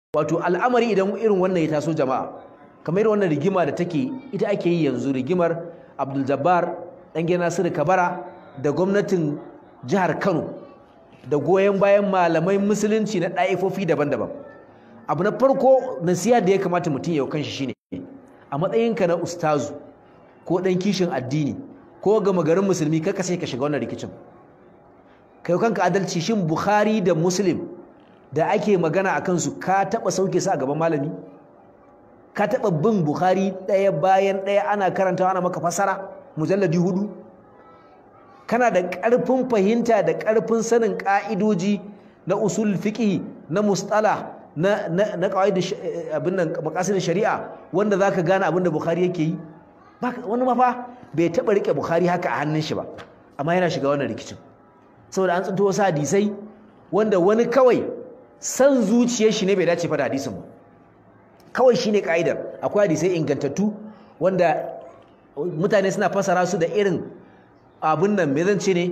wato al'amari idan irin wannan ya taso jama'a kamar irin wannan rigima da take ita ake yi yanzu rigimar Abdul Jabbar dan gidan Nasiru Kabara da gwamnatin jihar Kano da goyon bayan malamai musulunci na ɗaifofi daban-daban abu na farko nasiha da ya kamata mutum ya kanshi shine a matsayinka na ustazu ko ɗan kishin addini ko gama garin musulmi kar ka sai ka shiga wannan rikicin kai kanka adalci shin Bukhari da Muslim da ake magana a kansu ka taɓa sauke su a gaban malami ka taɓa bin Bukhari ɗaya bayan ɗaya ana karantawa ana maka fasara mujalladi hudu kana da ƙarfin fahimta da ƙarfin sanin ƙa'idoji na usul fiqh na mustala na na na qawaid abin nan maqasid shari'a wanda zaka gane abin da Bukhari yake yi wani mafa bai taɓa rike Bukhari haka a hannun shi ba amma yana shiga wannan rikicin saboda an tsinto wasu hadisai wanda wani kawai san zuciyar shi ne bai dace fa da hadisin ba kawai shine ka'idar akwai hadisai ingantattu wanda mutane suna fasara su da irin abin nan me zan ce ne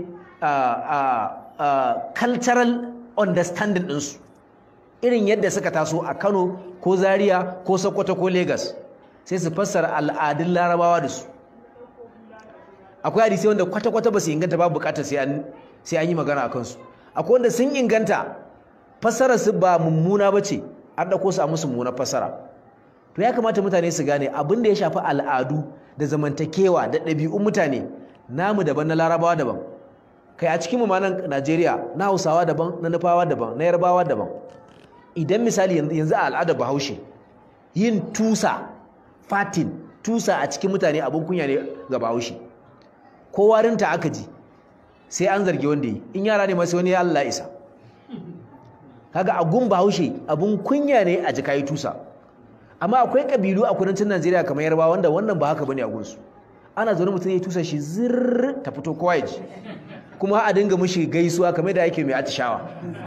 cultural understanding ɗinsu irin yadda suka taso a Kano ko Zaria ko Sokoto ko Lagos sai su fassara al'adun Larabawa da su akwai hadisai wanda kwata-kwata ba su inganta ba bukatar sai an sai an yi magana a kansu akwai wanda sun inganta fassarar su ba mummuna ba ce an ɗauko su a musu mummunar fassara to ya kamata mutane su gane abin da ya shafi al'adu da zamantakewa da ɗabi'un mutane namu daban na larabawa daban kai a cikin mu ma nan Najeriya na Hausawa daban na Nufawa daban na Yarbawa daban idan misali yanzu a al'adar Bahaushe yin tusa fatin tusa a cikin mutane abun kunya ne ga Bahaushe ko warinta aka ji sai an zargi wanda yi in yara ne ma sai wani ya Allah isa kaga a gun Bahaushe abun kunya ne a jika yi tusa amma akwai kabilu a kudancin Najeriya kamar Yarbawa wanda wannan ba haka bane a gunsu ana zaune mutum ya tusa shi zirr ta fito kowa ya ji kuma a dinga mishi gaisuwa kamar da yake mai atishawa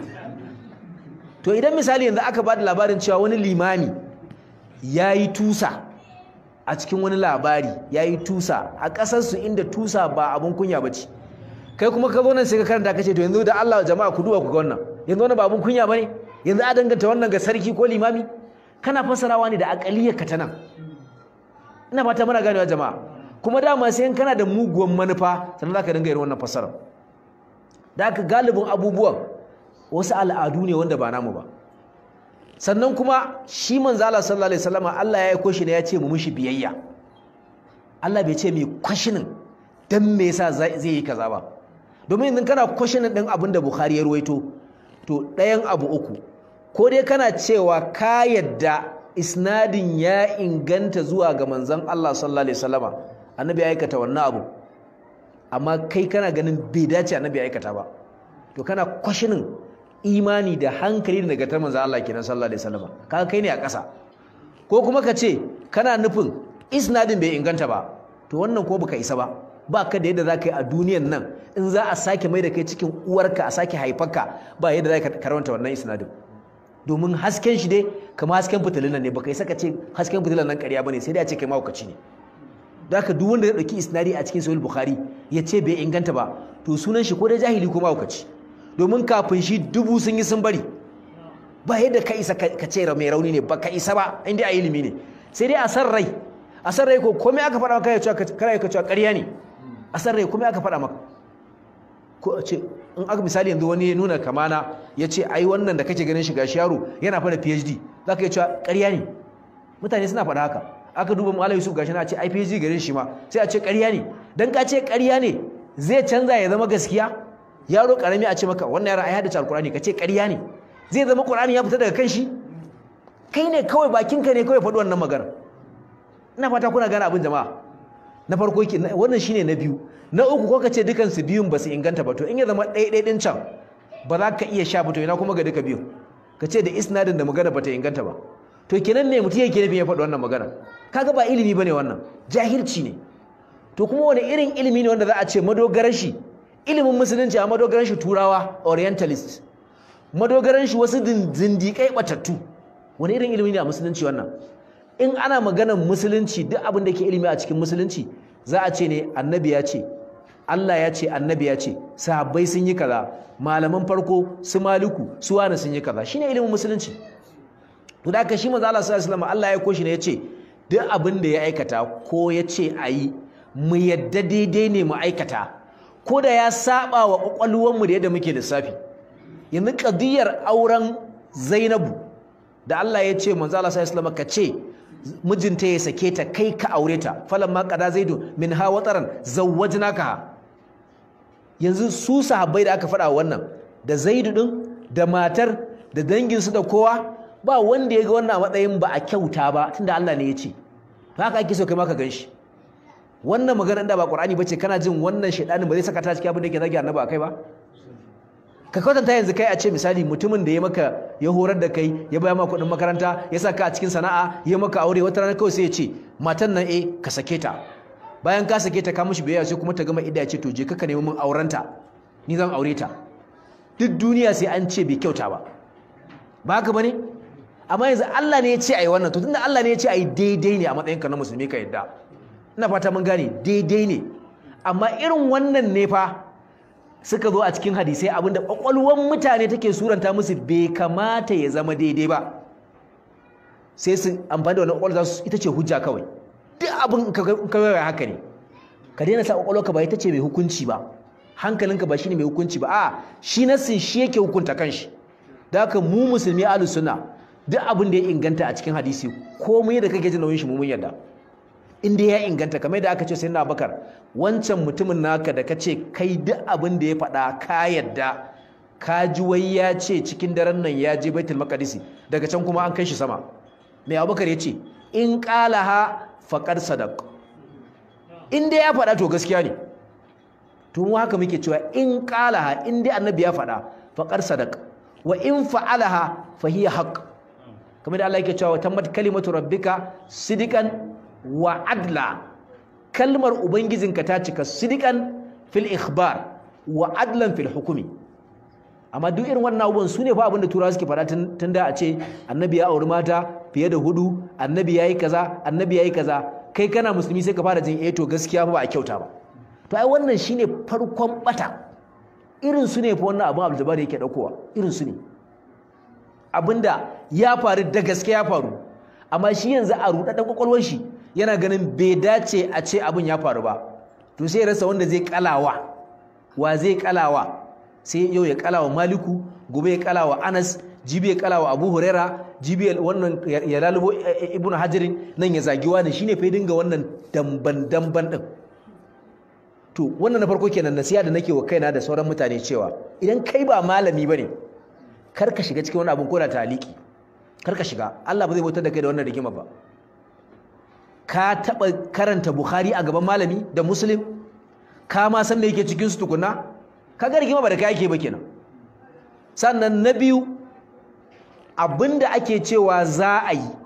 to idan misali yanzu aka ba da labarin cewa wani limami ya yi tusa a cikin wani labari ya yi tusa a ƙasarsu inda tusa ba abin kunya ba ce kai kuma ka zo nan sai ka karanta ka ce to yanzu da Allah jama'a ku duba ku ga wannan yanzu wannan ba abin kunya ba ne yanzu a danganta wannan ga sarki ko limami kana fassarawa ne da aƙaliyar ka ta nan ina fata muna ganewa jama'a kuma dama sai kana da muguwan manufa sannan za ka dinga yin wannan fassarar da aka galibin abubuwan wasu al'adu ne wanda ba namu ba sannan kuma shi manzo Allah sallallahu alaihi wasallam Allah ya aiko shi ne ya ce mu mushi biyayya Allah bai ce mai kwashinin dan me yasa zai yi kaza ba domin idan kana kwashinin din abin da Bukhari ya ruwaito to ɗayan abu uku ko dai kana cewa ka yadda isnadin ya inganta zuwa ga manzon Allah sallallahu alaihi wasallama annabi ya aikata wannan abu amma kai kana ganin bai dace annabi ya aikata ba to kana kwashinin imani da hankali da nagartar manzo Allah kenan sallallahu alaihi wasallam kaga kai ne a ƙasa ko kuma ka ce kana nufin isnadin bai inganta ba to wannan ko baka isa ba ba ka da yadda za ka yi a duniyan nan in za a sake mai da kai cikin uwarka a sake haifarka ba yadda za ka karanta wannan isnadin domin hasken shi dai kamar hasken fitilun nan ne baka isa ka ce hasken fitilun nan ƙarya bane sai dai a ce kai mahaukaci ne da haka duk wanda ya ɗauki isnadi a cikin sahih bukhari ya ce bai inganta ba to sunan shi ko dai jahili ko mahaukaci domin kafin shi dubu sun yi sun bari ba yadda ka isa ka ce mai rauni ne ba ka isa ba inda a ilimi ne sai dai a san rai a san rai ko komai aka faɗa maka ya cewa kana ya cewa ƙarya ne a san rai komai aka faɗa maka ko a ce in aka misali yanzu wani ya nuna kamana ya ce ai wannan da kake ganin shi gashi yaro yana fara PhD za ka iya cewa ƙarya ne mutane suna faɗa haka aka duba Malam Yusuf gashi na ce ai PhD garin shi ma sai a ce ƙarya ne dan ka ce ƙarya ne zai canza ya zama gaskiya yaro karami a ce maka wannan yaron ai haddace alqur'ani ka ce ƙarya ne zai zama qur'ani ya fita daga kan shi kai ne kawai bakinka ne kawai faɗi wannan magana ina fata kuna gane abin jama'a na farko ki wannan shine na biyu na uku ko ka ce dukan su biyun ba su inganta ba to in ya zama ɗaya ɗaya ɗin can ba za ka iya sha fito ina kuma ga duka biyun ka ce da isnadin da magana ba ta inganta ba to kenan ne mutum yake nufin ya faɗi wannan magana kaga ba ilimi bane wannan jahilci ne to kuma wani irin ilimi ne wanda za a ce madogarar shi ilimin musulunci a madogaran shi turawa orientalist madogaran shi wasu zindiƙai batattu wani irin ilimi ne a musulunci wannan in ana maganar musulunci duk abin da ke ilimi a cikin musulunci za a ce ne annabi ya ce Allah ya ce annabi ya ce sahabbai sun yi kaza malaman farko su maliku su wani sun yi kaza shine ilimin musulunci to da shi manzo Allah sallallahu alaihi wasallam Allah ya koshi ne yace duk abin da ya aikata ko ya ce ayi mu yadda daidai ne mu aikata ko da ya saba wa kwakwalwar mu da yadda muke lissafi yanzu kadiyar auren Zainabu da Allah ya ce manzo Allah sallallahu alaihi wasallam ka ce mijinta ya sake ta kai ka aure ta falamma qada zaidu min ha wataran zawwajnaka yanzu su sahabbai da aka faɗa wannan da zaidu din da matar da danginsu da kowa ba wanda ya ga wannan a matsayin ba a kyauta ba tunda Allah ne ya ce to haka ake so kai ma ka ganshi wannan maganar da ba Qur'ani bace kana jin wannan shedanin ba zai saka ta cikin abin da yake zagi annabi akai ba ka kwatanta yanzu kai a ce misali mutumin da ya maka ya horar da kai ya baya maka kuɗin makaranta ya saka a cikin sana'a ya maka aure wata rana kawai sai ya ce matan nan eh ka sake ta bayan ka sake ta ka mishi biyayya sai kuma ta gama idda ya ce to je ka nemi min aurenta ni zan aure ta duk duniya sai an ce bai kyauta ba ba haka bane amma yanzu Allah ne ya ce ai wannan to tunda Allah ne ya ce ai daidai ne a matsayinka na musulmi ka yadda ina fata mun gane daidai ne amma irin wannan ne fa suka zo a cikin hadisai abinda kwakwalwan mutane take suranta musu bai kamata ya zama daidai ba sai su amfani da wannan kwakwalwa su ita ce hujja kawai duk abin kawai haka ne ka daina sa kwakwalwarka ba ita ce mai hukunci ba hankalinka ba shine mai hukunci ba a shi nassin shi yake hukunta kanshi da haka mu musulmi ahlus sunna duk abin da ya inganta a cikin hadisi komai da kake jin nauyin shi mu mun yarda in dai ya inganta kamar da aka ce sai na bakar wancan mutumin naka da ka ce kai duk abin da ya faɗa ka yadda ka ji wai ya ce cikin daren nan ya je baitul maqdisi daga can kuma an kai shi sama mai abubakar ya ce in qalaha faqad sadaq in dai ya faɗa to gaskiya ne to mu haka muke cewa in qalaha in dai annabi ya faɗa faqad sadaq wa in fa'alaha fa hiya haqq kamar da Allah yake cewa tammat kalimatu rabbika sidikan wa adla kalmar ubangijinka ta cika sidikan fil ikhbar wa adlan fil hukumi amma duk irin wannan abubuwan su ne fa abinda turawa suke faɗa tun da a ce annabi ya auri mata fiye da hudu annabi ya yi kaza annabi ya yi kaza kai kana musulmi sai ka fara jin eh to gaskiya fa ba a kyauta ba to ai wannan shine farkon bata irin su ne fa wannan abin abdul yake daukowa irin su ne abinda ya faru da gaske ya faru amma shi yanzu a rudaden kwakwalwar shi yana ganin bai dace a ce abin ya faru ba to sai ya rasa wanda zai kalawa wa zai kalawa sai yau ya kalawa maliku gobe ya kalawa anas jibi ya kalawa abu huraira jibi wannan ya lalubo ibnu hajarin nan ya zagi wani shine fa dinga wannan damban damban din to wannan na farko kenan nasiha da nake wa kaina da sauran mutane cewa idan kai ba malami bane kar ka shiga cikin wani abin ko da taliki kar ka shiga Allah ba zai bautar da kai da wannan rigima ba ka taɓa karanta Bukhari a gaban malami da Muslim ka ma san me yake cikin su tukuna ka ga rigima ba da kai ake ba kenan sannan na biyu abinda ake cewa za a yi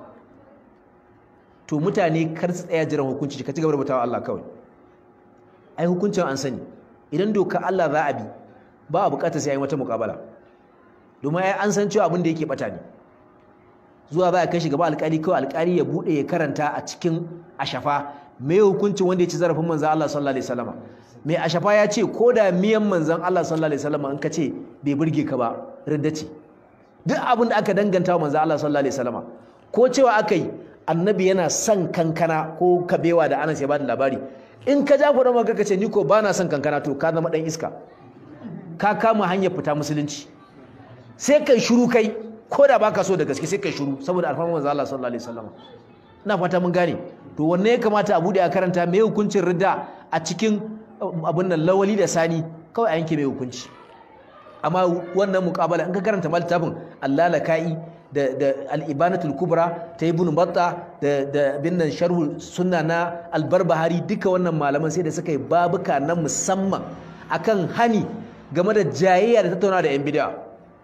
to mutane kar su tsaya jiran hukunci ka ci gaba da bautawa Allah kawai ai hukuncin an sani idan doka Allah za a bi ba a bukatar sai a yi wata muƙabala domin ai an san cewa abin da yake bata ne zuwa ba ya kai shi gaba alƙali kawai alƙali ya buɗe ya karanta a cikin ashafa me hukuncin wanda ya ci zarafin manzon Allah sallallahu alaihi wasallam mai ashafa ya ce ko da miyan manzon Allah sallallahu alaihi wasallam in ka ce bai burge ka ba ridda ce duk abin da aka danganta wa manzon Allah sallallahu alaihi wasallam ko cewa aka yi annabi yana son kankana ko kabewa da Anas ya bada labari in ka ja kuɗin maka ka ce ni ko ba na son kankana to ka zama ɗan iska ka kama hanyar fita musulunci sai kai shiru kai ko da baka so da gaske sai kai shiru saboda alfarman manzo Allah sallallahu alaihi wasallam ina fata mun gane to wanne ya kamata a bude a karanta me hukuncin ridda a cikin abun nan lawali da sani kawai a yanke mai hukunci amma wannan muqabala in ka karanta littafin Allah laka'i da da al-ibanatul kubra ta ibn batta da da bin nan sharhu sunna na al-barbahari duka wannan malaman sai da suka yi babuka na musamman akan hani game da jayayya da tattauna da yan bid'a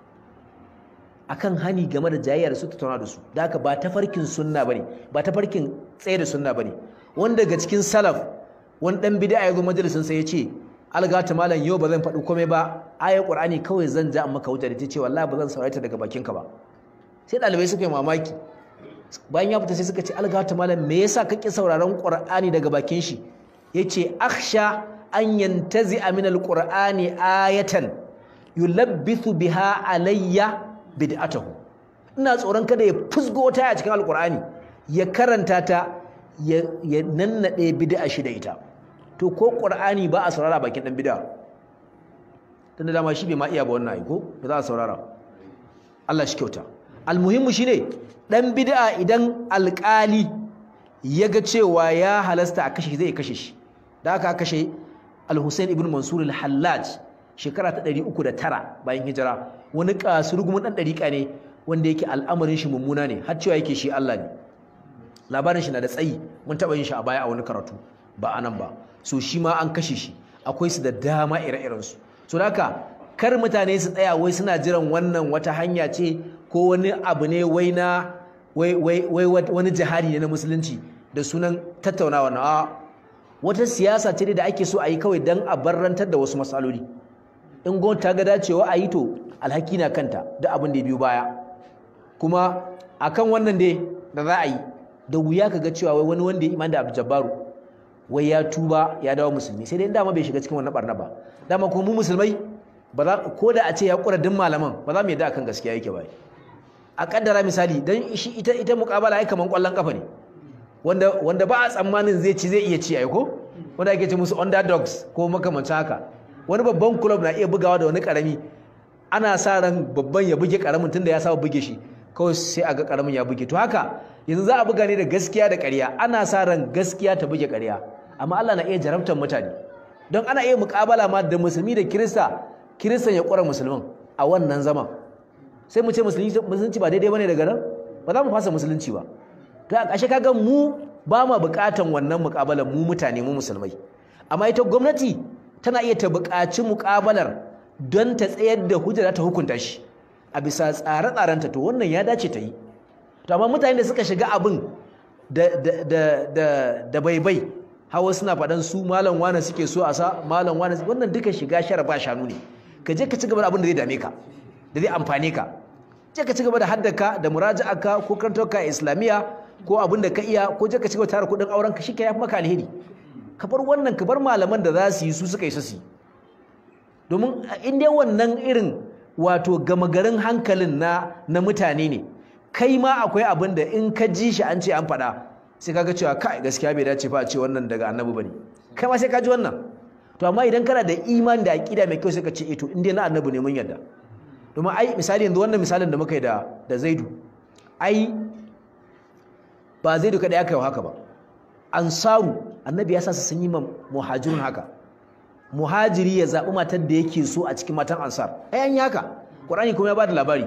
akan hani game da jayayya da su tattauna da su da haka ba tafarkin sunna bane ba tafarkin tsaye da sunna bane wanda daga cikin salaf wani dan bid'a ya zo majalisin sa ya ce algata malam yau ba zan faɗi komai ba ayar qur'ani kawai zan ja maka wuta da ta ce wallahi ba zan saurare ta daga bakinka ba sai ɗalibai suka yi mamaki bayan ya fita sai suka ce algata malam me yasa kake sauraron qur'ani daga bakin shi yace akhsha an yantazi min alqur'ani ayatan yulabbithu biha alayya bid'atahu ina tsoron kada ya fusgo ta a cikin alkur'ani ya karanta ta ya nannaɗe bid'a shi da ita to ko qur'ani ba a saurara bakin dan bid'a tunda dama shi bai ma iya ba wannan ai ko ba za a saurara Allah shi kyauta almuhimmu shine dan bid'a idan alƙali ya ga cewa ya halasta a kashe zai kashe shi da aka kashe al-Husayn ibn Mansur al-Hallaj shekara ta 309 bayan hijira wani kasurgumin dan dariƙa ne wanda yake al'amarin shi mummuna ne har cewa yake shi Allah ne labarin shi na da tsayi mun taba yin shi a baya a wani karatu ba anan ba so shi ma an kashe shi akwai su da dama ire-iren su so haka kar mutane su tsaya wai suna jiran wannan wata hanya ce ko wani abu ne wai na wai wai wai wani jihadi ne na musulunci da sunan tattaunawa na wata siyasa ce da ake so a yi kawai dan a barrantar da wasu matsaloli in gwamnati ta ga dacewa a yi to alhaki na kanta da abin da ya biyo baya kuma akan wannan dai da za a yi da wuya ka ga cewa wai wani wanda ya imani da Abdul wai ya tuba ya dawo musulmi sai dai dama bai shiga cikin wannan barna ba dama kuma mu musulmai ba za ko da a ce ya kura din malaman ba za mu yadda akan gaskiya yake ba a kaddara misali dan shi ita ita muqabala ai kaman kwallon kafa ne wanda wanda ba a tsammanin zai ci zai iya ci ai ko wanda ake ce musu underdogs ko makamancin haka wani babban club na iya bugawa da wani karami ana sa ran babban ya buge karamin tunda ya saba buge shi kawai sai a ga karamin ya buge to haka yanzu za a buga ne da gaskiya da ƙarya ana sa ran gaskiya ta buge ƙarya amma Allah na iya jarabtar mutane don ana iya muƙabala ma da musulmi da kirista kiristan ya ƙwara musulmin a wannan zaman sai mu ce musulunci ba daidai bane daga nan ba za mu fasa musulunci ba to a ƙashe kaga mu ba ma buƙatan wannan muƙabalar mu mutane mu musulmai amma ita gwamnati tana iya ta buƙaci muƙabalar don ta tsayar da hujja ta hukunta shi a bisa tsare-tsarenta to wannan ya dace ta yi to amma mutane da suka shiga abin da da da da baibai hawa suna faɗan su malam wane suke so a sa malam wane wannan duka shiga shara ba shanu ne ka je ka ci gaba da abin da zai dame ka da zai amfane ka je ka ci gaba da haddaka da muraja'aka ko karantarka islamiyya ko abin da ka iya ko je ka ci gaba tara kuɗin auren ka shike yafi maka alheri ka bar wannan ka bar malaman da za su yi su suka yi su domin in dai wannan irin wato gama garin hankalin na na mutane ne kai ma akwai abin da in ka ji shi an ce an faɗa sai kaga cewa kai gaskiya bai dace fa a ce wannan daga annabi bane kai ma sai ka ji wannan to amma idan kana da imani da aqida mai kyau sai ka ce eh to in dai na annabi ne mun yarda domin ai misali yanzu wannan misalin da muka yi da da Zaidu ai ba Zaidu kada aka yi haka ba ansaru annabi ya sa su sun yi ma muhajirun haka muhajiri ya zaɓi matar da yake so a cikin matan ansar ai an yi haka qur'ani kuma ya bada labari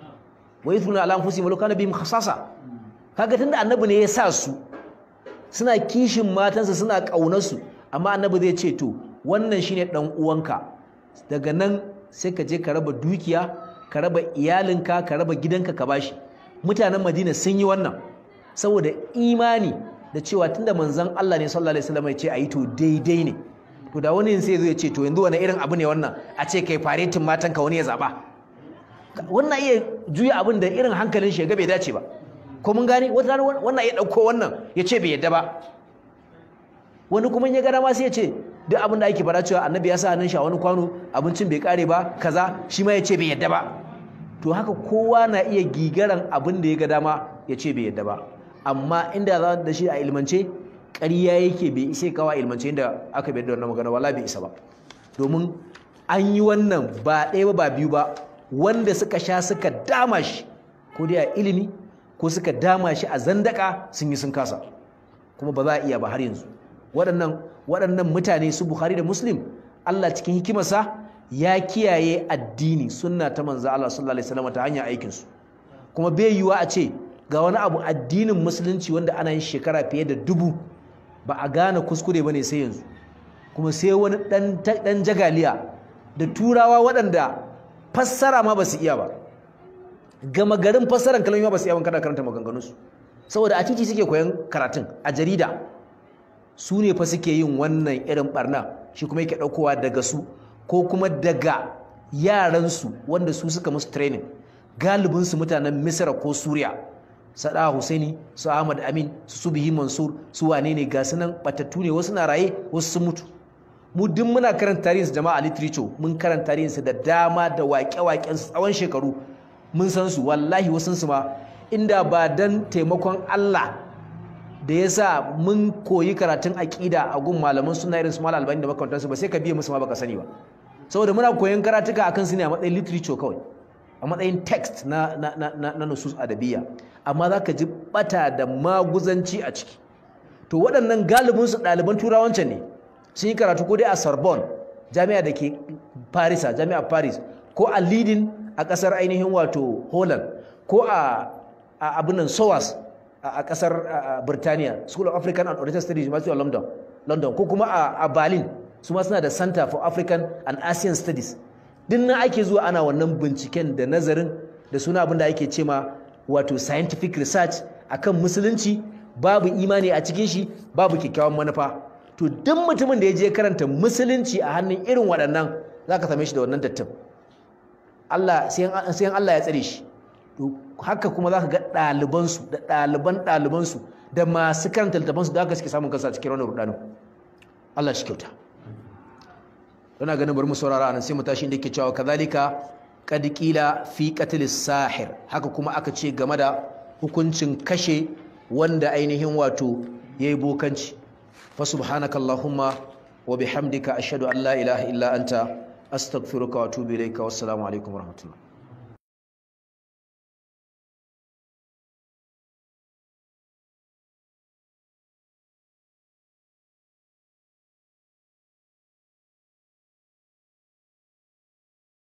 wa yithuna ala anfusihim law kana bihim khasasa kaga tunda annabi ne ya sa su suna kishin matansa suna kaunar su amma annabi zai ce to wannan shine dan uwanka daga nan sai ka je ka raba dukiya ka raba iyalinka ka raba gidanka ka bashi mutanen Madina sun yi wannan saboda imani da cewa tunda manzon Allah ne sallallahu alaihi wasallam ya ce ayi to daidai ne to da wani sai zai ce to yanzu wani irin abu ne wannan a ce kai faretin matanka wani ya zaba wannan iya juya abin da irin hankalin shi ga bai dace ba ko mun gane wata rana wannan ya dauko wannan ya ce bai yadda ba wani kuma ya gara ma sai ya ce duk abin da ake fara cewa annabi ya sa hannun shi a wani kwano abincin bai kare ba kaza shi ma ya ce bai yadda ba to haka kowa na iya gigaran abin da ya ga dama ya ce bai yadda ba amma inda za da shi a ilmance ƙarya yake bai isa kawa ilmance inda aka bai da wannan magana wala bai isa ba domin an yi wannan ba ɗaya ba ba biyu ba wanda suka sha suka dama shi ko dai a ilimi ko suka dama shi a zandaka sun yi sun kasa kuma ba za a iya ba har yanzu waɗannan waɗannan mutane su Bukhari da Muslim Allah cikin hikimarsa ya kiyaye addini sunna ta manzo Allah sallallahu alaihi wasallam ta hanyar aikin su kuma bai yiwa a ce ga wani abu addinin musulunci wanda ana yin shekara fiye da dubu ba a gane kuskure bane sai yanzu kuma sai wani dan dan jagaliya da turawa waɗanda fassara ma ba su iya ba gama garin fassaran kalmomi ba su iya ban kada karanta maganganunsu saboda a titi suke koyan karatun a jarida su ne fa suke yin wannan irin barna shi kuma yake ɗaukowa daga su ko kuma daga yaransu wanda su suka musu training galibinsu mutanen misra ko suriya sada husaini su ahmad amin su subihi mansur su wane ne ga nan batattu ne wasu na raye wasu sun mutu mu duk muna karanta tarihinsu jama'a literature mun karanta tarihinsu da dama da waƙe-waƙen tsawon shekaru mun san su wallahi wasun su ma inda ba dan taimakon Allah da ya sa mun koyi karatun aƙida a gun malaman suna irin su malam albani da makamantansu ba sai ka biye musu ma baka sani ba saboda muna koyon karatuka akan su ne a matsayin literature kawai a matsayin text na na na na nusus adabiya amma zaka ji bata da maguzanci a ciki to waɗannan galibin su ɗaliban turawancan ne sun yi karatu ko dai a Sorbonne jami'a da ke Paris jami'a Paris ko a Leiden a ƙasar ainihin wato Holland ko a abin nan SOAS a kasar Birtaniya School of African and Oriental Studies masu a London London ko kuma a Berlin su ma suna da Center for African and Asian Studies din nan ake zuwa ana wannan binciken da nazarin da suna abin da ake cema wato scientific research akan musulunci babu imani a cikin shi babu kyakkyawan manufa to duk mutumin da ya je karanta musulunci a hannun irin waɗannan zaka same shi da wannan dattin Allah sai Allah ya tsare shi haka kuma za ka ga ɗalibansu da ɗaliban ɗalibansu da masu karanta littafansu da aka suke samun kansa cikin wannan rudanin Allah shi kyauta Ina ganin bari mu saurara anan sai mu tashi inda yake cewa kazalika qad qila fi qatl sahir haka kuma aka ce game da hukuncin kashe wanda ainihin wato yayi bokanci fa subhanakallahumma wa bihamdika ashhadu an la ilaha illa anta astaghfiruka wa atubu ilayka wassalamu alaikum warahmatullahi